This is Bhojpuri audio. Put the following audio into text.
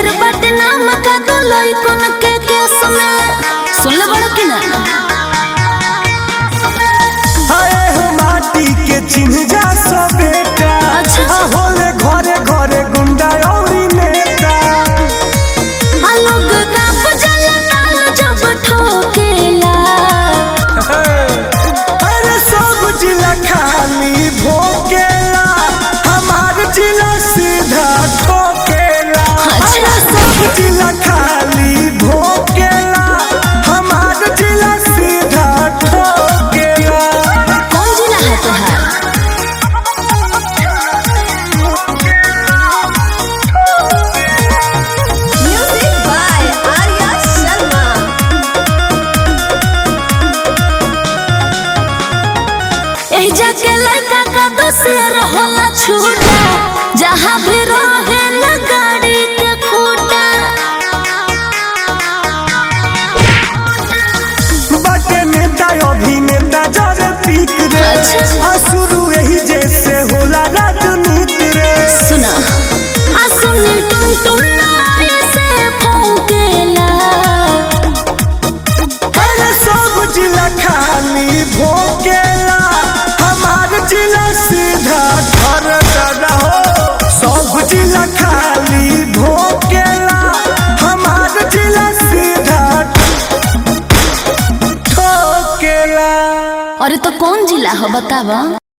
ढेर बदनाम का दो लइकन के केस में सुन ले बड़ा कि ना आए हो माटी के चिन्ह जा सो बेटा अच्छा। आ होले घरे घरे गुंडा औरी नेता आ लोग काप जला नाल जब ठोकेला अरे सब जिला खाली भोकेला हमार जिला सीधा ठोकेला अच्छा। अरे सब जिला खाली भोकेला हमार जिला सीधा ठोकेला कौन जिला है तुहार Music by Arya Sharma. एही जाके लड़का का दोसर होला छूटा जहाँ भी रहे न गाड़ी के खूटा बटे नेता अभिनेता जरे पीक रे अच्छा। आ शुरू यही जैसे होला राजनीति रे सुना आ सुनी टुन टुन ऐसे फौकेला अरे सब जिला खाली भोकेला हमार जिला सीधा घर दादा हो सब जिला खाली भोकेला हमार जिला सीधा ठोकेला अरे तो कौन जिला हो बतावा